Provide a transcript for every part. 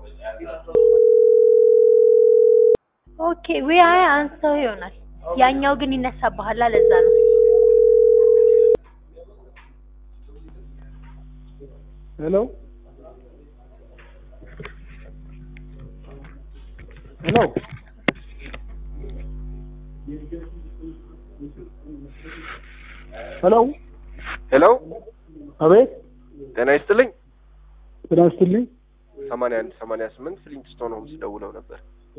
ኦኬ ወይ አይ አንስተው ይሆናል። ያኛው ግን ይነሳብሃል። ለዛ ነው። ሄሎ ሄሎ ሄሎ ሄሎ አቤት ጤና ይስጥልኝ። ጤና ይስጥልኝ። ሰማንያ አንድ ሰማንያ ስምንት ፍሊንትስቶን ሆምስ ደውለው ነበር።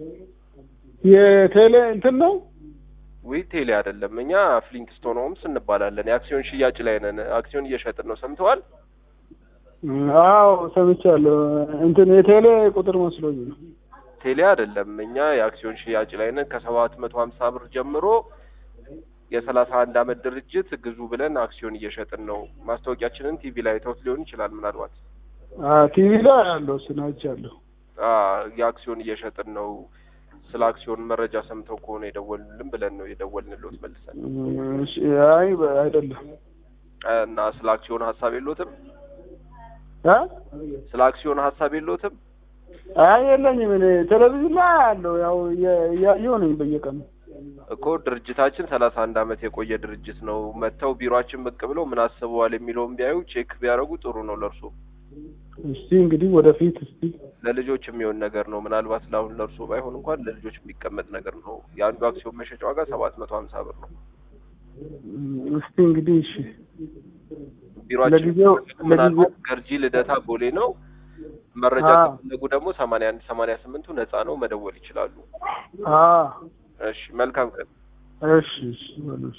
የቴሌ እንትን ነው ዊ ቴሌ አይደለም፣ እኛ ፍሊንትስቶን ሆምስ እንባላለን። የአክሲዮን ሽያጭ ላይ ነን። አክሲዮን እየሸጥን ነው። ሰምተዋል? አዎ ሰምቻለሁ። እንትን የቴሌ ቁጥር መስሎኝ ነው። ቴሌ አይደለም፣ እኛ የአክሲዮን ሽያጭ ላይ ነን። ከሰባት መቶ ሀምሳ ብር ጀምሮ የሰላሳ አንድ አመት ድርጅት ግዙ ብለን አክሲዮን እየሸጥን ነው። ማስታወቂያችንን ቲቪ ላይ ተውት ሊሆን ይችላል ምናልባት ቲቪ ላይ ያለው እሱን አይቻለሁ። አ የአክሲዮን እየሸጥን ነው። ስለ አክሲዮን መረጃ ሰምተው ከሆነ የደወሉልን ብለን ነው የደወልንልዎት መልሰን እሺ፣ አይ አይደለም እና ስለ አክሲዮን ሀሳብ የለዎትም? እ ስለ አክሲዮን ሀሳብ የለዎትም? አይ የለኝም። እኔ ቴሌቪዥን ላይ ያለው ያው እየ- እያየሁ ነኝ በየቀኑ። እኮ ድርጅታችን ሰላሳ አንድ አመት የቆየ ድርጅት ነው። መጥተው ቢሮአችን ብቅ ብለው ምን አስበዋል የሚለውን ቢያዩ ቼክ ቢያደርጉ ጥሩ ነው ለእርሶ። እስቲ እንግዲህ ወደፊት እስቲ ለልጆች የሚሆን ነገር ነው። ምናልባት ለአሁን ለእርሶ ባይሆን እንኳን ለልጆች የሚቀመጥ ነገር ነው። የአንዱ አክሲዮን መሸጫ ዋጋ ሰባት መቶ ሀምሳ ብር ነው። እም፣ እስቲ እንግዲህ እሺ ቢሮአችን ለጊዜው- ምናልባት ገርጂ ልደታ ቦሌ ነው። መረጃ አዎ። ከፈለጉ ደግሞ ሰማንያ አንድ ሰማንያ ስምንቱ ነጻ ነው፣ መደወል ይችላሉ። አ እሺ መልካም ቀን። እሺ እሺ በሉ እሺ።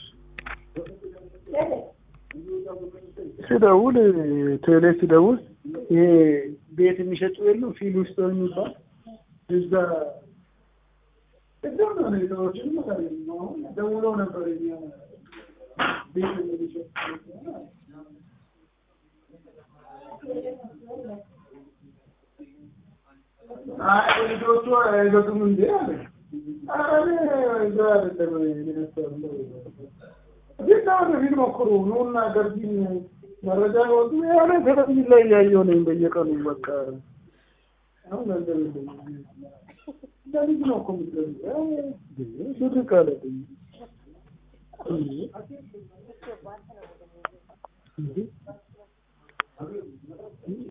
ሲደውል ቴሌ ሲደውል ይሄ ቤት የሚሸጡ የሉም ፊል ውስጥ የሚባል እዛ ቅድም ነው ሁኔታዎችን ማለት ነው። አሁን ደውለው ነበር እኛ ቤት የሚሸጡ አይ ልጆቹ አይገጡም እንዴ አለ። ኧረ እኔ እዛ አይደለም እኔ ያሰብነው ግን አሁን ፊልም ሞክሩ ኑና ገርጂን መረጃ ወጡ ያለ ቴሌቪዥን ላይ እያየሁ ነኝ በየቀኑ በቃ አሁን ገንዘብ የለኝም። ለልጅ ነው እኮ የምትገዛው። ብር ካለብኝ እንዴ